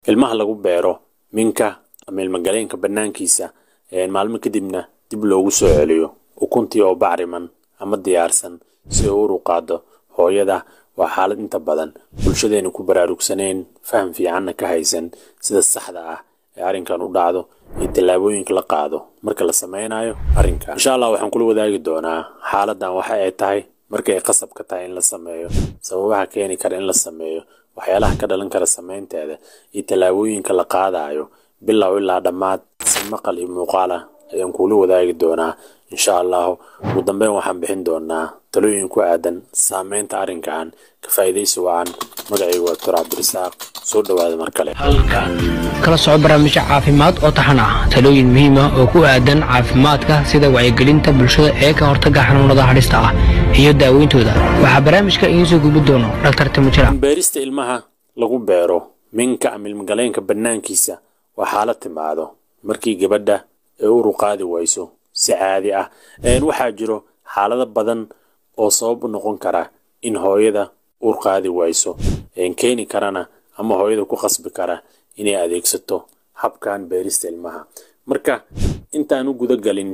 ilmaha lagu beero minka ama ilmagaleenka banaankiisa maalmo kadibna dib loogu soo celiyo ukuntii oo bacriman ama diyaarsan si uu uru qaado hooyada waa xaalad inta badan bulshadeena ku baraarugsaneen faham fiicanna ka haysan sida saxda ah ee arrinkan u dhacdo iyo tallaabooyinka la qaado marka la sameynayo arrinka insha allah waxaan kula wadaagi doonaa xaaladan waxa ay tahay marka ay qasab ka tahay in la sameeyo sababaha keeni kara in la sameeyo waxyaalaha ka dhalan kara sameynteeda iyo tallaabooyinka la qaadayo bilow ilaa dhammaad si maqal iyo muuqaal ah ayaan kuula wadaagi doonaa insha allahu ugu dambeyn waxaan bixin doonaa talooyin ku aadan saameynta arrinkan ka faa'iidaysi wacan magacaygu waa doctor cabdirasaaq soo dhowaada mar kale kala soco barnaamijyo caafimaad oo taxan ah talooyin muhiim ah oo ku aadan caafimaadka sida wacyigelinta bulshada ee ka hortagga xanuunada hadhista ah iyo daaweyntooda waxaa barnaamijka idiin soo gudbi doono dhaktar timujira beerista ilmaha lagu beero minka ama ilmagaleenka banaankiisa waa xaalad timaado markii gabadha ay uru qaadi wayso si caadi ah waxaa jiro xaalado badan oo sabab u noqon kara in hooyada ur qaadi wayso keeni karana ama hooyada ku qasbi kara inay adeegsato habkan beerista ilmaha marka intaan u gudagelin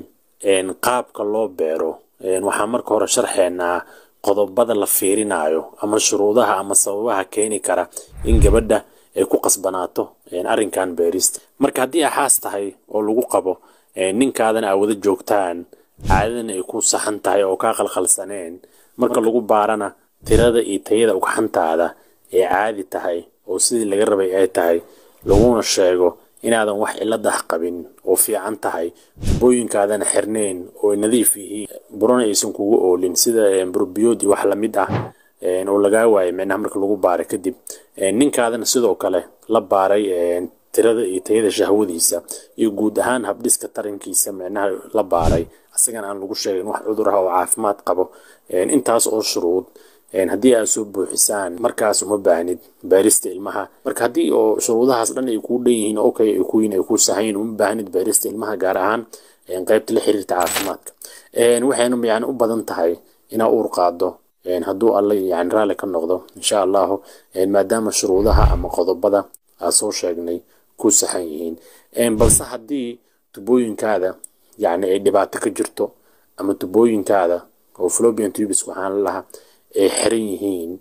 qaabka loo beero waxaan marka hore sharxeenaa qodobada la fiirinayo ama shuruudaha ama sababaha keeni kara in gabadha ay ku qasbanaato arrinkan beerista marka haddii axaas tahay oo lagu qabo ninkaadana aa wada joogtaan caadadana ay ku saxan tahay oo kaa qalqalsaneen marka lagu baarana tirada iyo tayada ugxantaada ay caadi tahay oo sidii laga rabay ay tahay laguna sheego inaadan wax ciladah qabin oo fiican tahay booyinkaadana xirneen oo nadiif yihiin burana aysan kugu oolin sida burbiyood iyo wax lamid ah oo lagaa waayay micnaha marka lagu baaray kadib ninkaadana sidoo kale la baaray tirada iyo tayada shahwadiisa iyo guud ahaan habdhiska tarankiisa micnaha la baaray asagana aan lagu sheegin wax cudur ah oo caafimaad qabo intaas oo shuruud haddii aad soo buuxisaan markaas uma baahnid baarista ilmaha marka haddii oo shuruudahaas dhan ay kuu dhan yihiin okay ay kuyiin ay ku sahayn uma baahnid baarista ilmaha gaar ahaan qaybta la xiriirta caafimaadka waxayna yani u badan tahay inaa uur qaado hadduu alla yani raalli ka noqdo insha allahu maadaama shuruudaha ama qodobada aad soo sheegnay ku saxan yihiin balse haddii tubooyinkaada yani ay dhibaato ka jirto ama tubooyinkaada oo flobian tubis waxaan lahaa ay xiran yihiin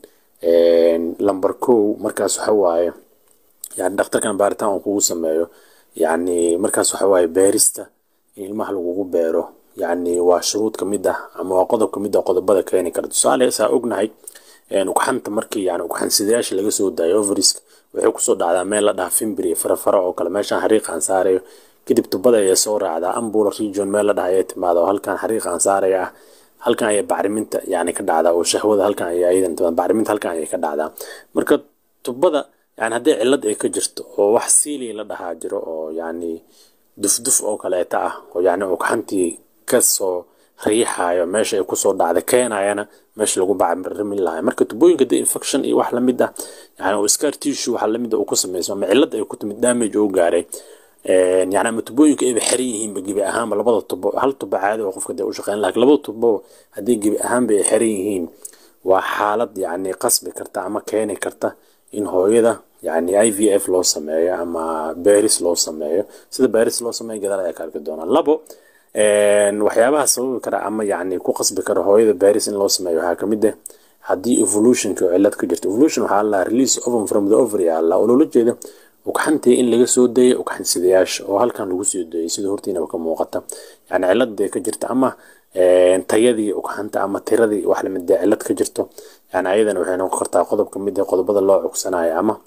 lamber kow markaas waxa waaye yani dhakhtarkan baaritaan uu kugu sameeyo yani markaas waxa waaye beerista in ilmaha lagugu beero yani waa shuruud ka mid ah ama waa qodob ka mid ah qodobada keeni kara tusaale saa ognahay ugxanta markii yani ugxansidayaasha laga soo daayo overisk waxay kusoo dhacdaa meel la dhaha fimbri farafara oo kale meeshaan xariiqaan saarayo kadib tubada ayaa soo raacdaa ambula region meel la dhaha ayay timaada oo halkan xariiqaan saaraya ah halkan ayaa bacriminta yani ka dhacdaa oo shahwada halkan ayaa iyadan bacriminta halkan ayay ka dhacdaa marka tubada yani haddii cillad ay ka jirto oo wax siili la dhahaa jiro oo yani dufduf oo kaleeta ah oo yani ugxantii kasoo riixayo meesha ay kusoo dhacda keenayana meesha lagu bacrimin lahay marka tubooyinka de infection iyo wax lamid ah yani scar tissue waxa lamid ah uu ku samayso ama cillad ay ku timid damage oo gaaray yani ama tubooyinka ayba xiran yihiinba gebi ahaanba labada tubo hal tubo caadi oo qofka dee u shaqeyn lakin labada tubo haddii gebi ahaanba ay xiran yihiin waa xaalad yani qasbi karta ama keeni karta in hooyada yani i v f loo sameeyo ama beris loo sameeyo sida beris loo sameeyo gadaal ayaa ka arki doonaa labo waxyaabaha sababi kara ama yani ku qasbi kara hooyada beris in loo sameeyo waxaa kamid ah haddii evolutionka oo cillad ka jirto evolution waxaa la release ovum from the ovary alla oo loola jeeda ugxantii in laga soo dayay ugxansidayaasha oo halkan lagu soo dayay sida hortiinaba ka muuqata yani cilladee ka jirta ama tayadii ugxanta ama tiradii wax lamid dee cillad ka jirto yani ayadana waxay noqon kartaa qodob kamid ah qodobada loo cugsanayo ama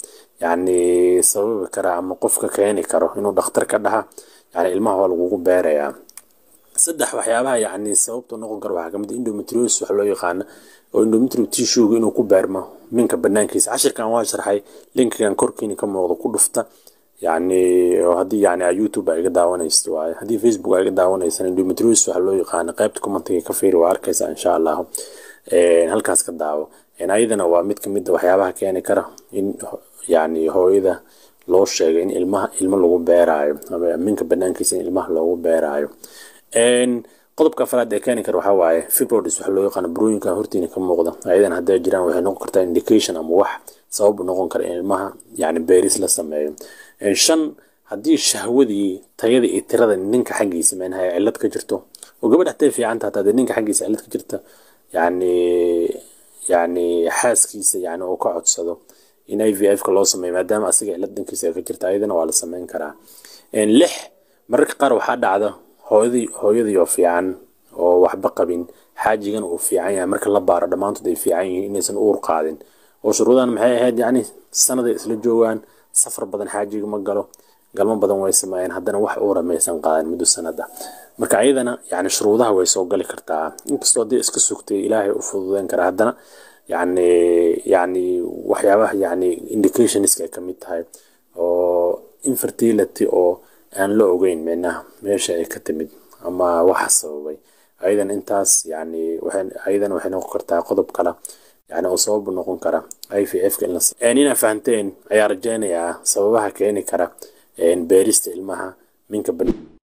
yani sababi kara ama qofka keeni karo inuu dhakhtar ka dhaha yani ilmaha waa lagugu beerayaa saddex waxyaabaha yani sababta noqon kara waxaa kamid endometriosis wax loo yaqaana oo endometrio tissuega inuu ku beermo minka banaankiisa cashirkan waa sharxay linkigan korkiina ka muuqdo ku dhufta yani haddii yani youtube aa iga daawanaysa waaye haddii facebook aa iga daawanaysan endometriosis waxa loo yaqaana qaybta commentiga ka fiiri waa arkaysa insha allahu halkaas ka daawo ayadana waa mid kamid a waxyaabaha keeni kara in yani hooyada loo sheegay in ilmaha ilmo lagu beeraayo ama minka banaankiisa in ilmaha loogu beeraayo qodobka afraad ee keeni kara waxaa waaye fibroids waxa loo yaqaano burooyinkan hortiina ka muuqda ayadan hadday jiraan waxay noqon kartaa indication ama wax sabab u noqon kara in ilmaha yani beeris la sameeyo shan haddii shahwadii tayada iyo tirada ninka xaggiisa meenaha cillad ka jirto oo gabadh hatay fiicanta hataa dee ninka xaggiisa cillad ka jirta yani yani xaaskiisa yani uu ka codsado in i v f ka loo sameeyo maadaama asiga cillad dhankiisa ka jirta ayadana waa la sameyn karaa lix mararka qaar waxaa dhacda hooyadii hooyadii oo fiican oo waxba qabin xaajigan uu fiican yahay marka la baaro dhammaantood ay fiican yihiin inaysan uur qaadin oo shuruudan maxay ahayd yacni sanaday isla joogaan safar badan xaajiga ma galo galmo badan way sameeyeen haddana wax uura maysan qaadan muddo sanada marka ayadana yani shuruudaha way soo gali kartaa inkastoo haddii iska sugtay ilaahay u fududeyn karaa haddana yani yani waxyaabaha yani indicationska ay kamid tahay oo infertility oo aan la ogeyn micnaha meesha ay ka timid ama waxa sababay ayadan intaas yani ayadan waxay noqon kartaa qodob kale yani oo sabab noqon kara i v f ka in la inaa fahanteen ayaa rajeynayaa sababaha keeni kara beerista ilmaha minka